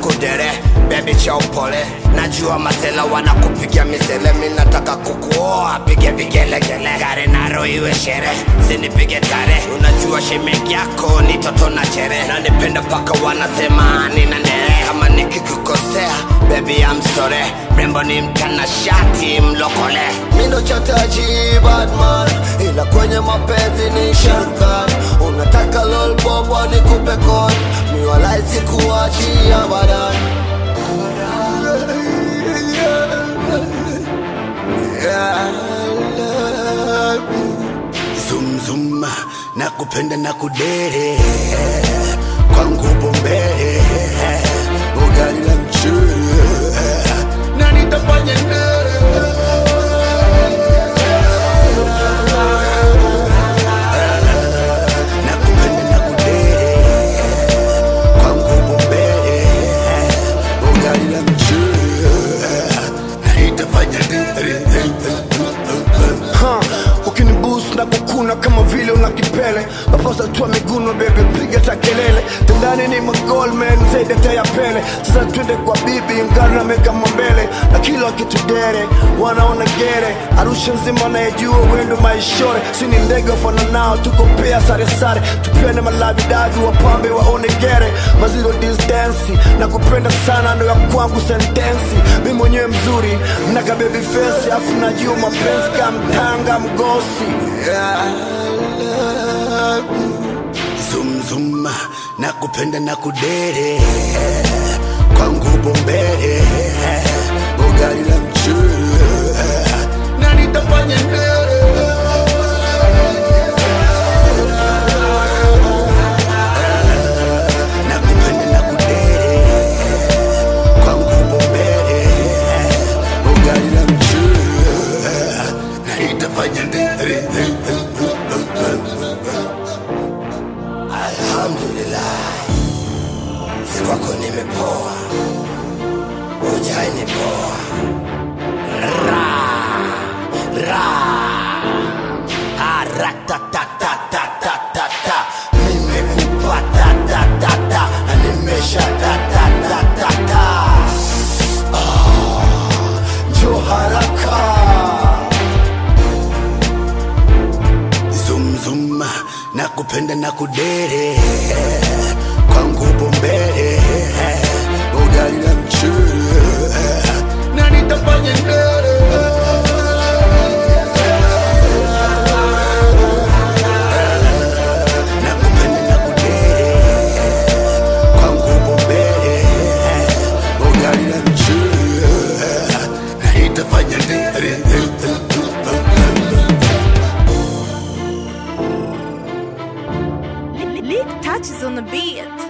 kudere bebi cha upole najua masela wanakupigia misele mi nataka kukuoa pige vigelegele gari naro iwe shere sinipige tare unajua shemeki yako ni toto na chere nanipenda paka wanasema nina ndere kama nikikukosea bebi I'm sorry mrembo ni mtanashati mlokole mindo chataji badman ila kwenye mapenzi ni sharkan unataka lolbobwa ni kupe kon miwalaisi kuachia badan zumzum na kupenda na kudere kwangu bombere ugali la mchele na nitafanya ndere na kupenda na kudere kwangu bombere ugali la mchele na nitafanya ndere Ha, ukinibus na kukuna kama vile una kipele maposa tu miguno bebe piga ta kelele tendani ni magolman zaidi hata ya pele sasa twende kwa bibi ngari na meka mbele na kila kitu dere wanaona gere arusha nzima anayejua wendo maishore si ni ndege wafana nao tuko pea sare sare tupende malavidavi wapambe waone gere maziro distansi na kupenda sana ndo ya kwangu sentensi mi mwenyewe mzuri mnaka baby face afu najua mapenzi kamtanga mgosi zumzum na kupenda na kudere kwangu bombere ugali la mchele na nitafanya ndere na kupenda na kudere kwangu bombere ugali la mchele na nitafanya ndere Alhamdulillah, si kwako nimepoa, ujai nipoa. Ra, ra, aratatatatatatata, nimekupa tatatata, nimesha tatatata. Ah, njoo haraka zumzum na kupenda na kudere kwangu bombere ugali la mchele na nitafanya ndere na kupenda na kudere kwangu bombere ugali la mchele na nitafanya ndere Lick touches on the beat.